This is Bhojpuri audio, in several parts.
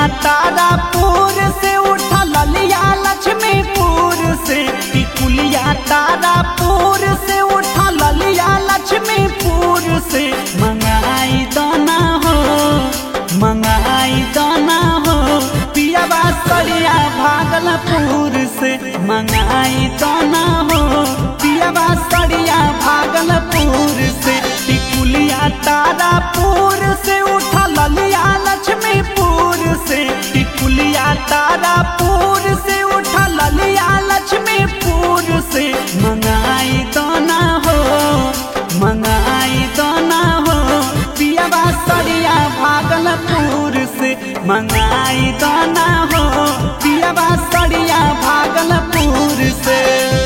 तारापुर से उठा ललिया लक्ष्मीपुर से टिकुलिया तारापुर से उठा ललिया लक्ष्मीपुर से मंगाई दाना हो मंगाई दाना हो पियाबा सरिया भागलपुर से मंगाई दाना हो पियाबा सरिया भागलपुर से टिकुलिया तारापुर से उठा ललिया लक्ष्मीपुर से टिकुलिया तारापुर से उठा ललिया लक्ष्मीपुर से मंगाई दाना हो मंगाई दाना हो पियाबा सरिया भागलपुर से मंगाई दाना हो पियाबा सरिया भागलपुर से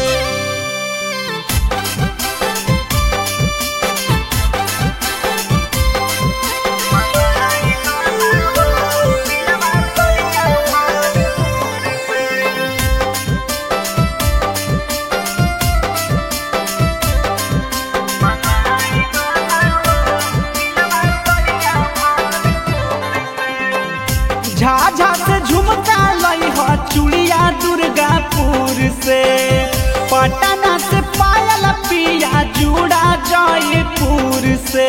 झाझा से झुमका लई हो चूड़िया दुर्गापुर से पटना से पायल पिया जूड़ा जयपुर से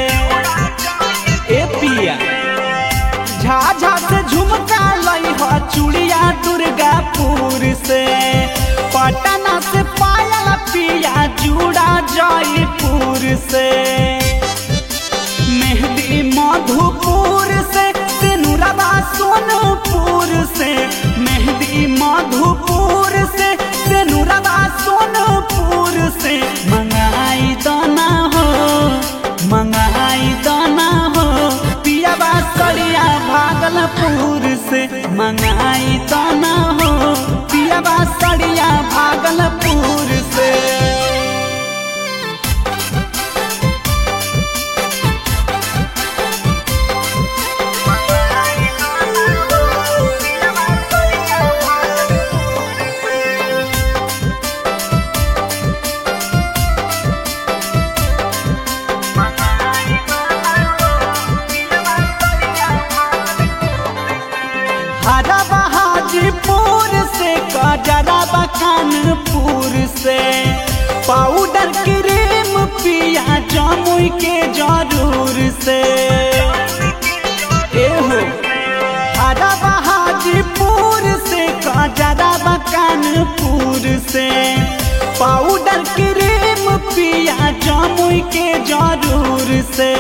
ए पिया झाझा से झुमका लई हो चूड़िया दुर्गापुर से पटना से पायल पिया जूड़ा जयपुर से मेहंदी मधुपुर से सिनुरबा सोनपुर से मेहंदी मधुपुर से सिनुरबा सोनपुर से मंगाई दाना हो मंगाई दाना हो पियाबा सरिया भागलपुर से मंगाई दाना हो पियाबा सरिया भागलपुर से हरा बहादुरपुर से कजरा कानपुर से पाउडर क्रीम पिया जमुई के जरूर से एहो हरा बहादुरपुर से कजरा कानपुर से पाउडर क्रीम पिया जमुई के जरूर से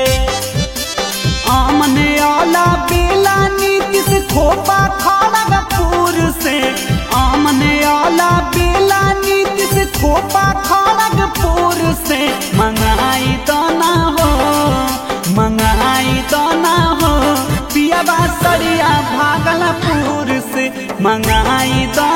आमने आला बेला नीति से खोपा खड़गपुर से आमने आला बेला नीति से खोपा खड़गपुर से मंगाई दाना हो मंगाई दाना हो पियाबा सरिया भागलपुर से मंगाई दाना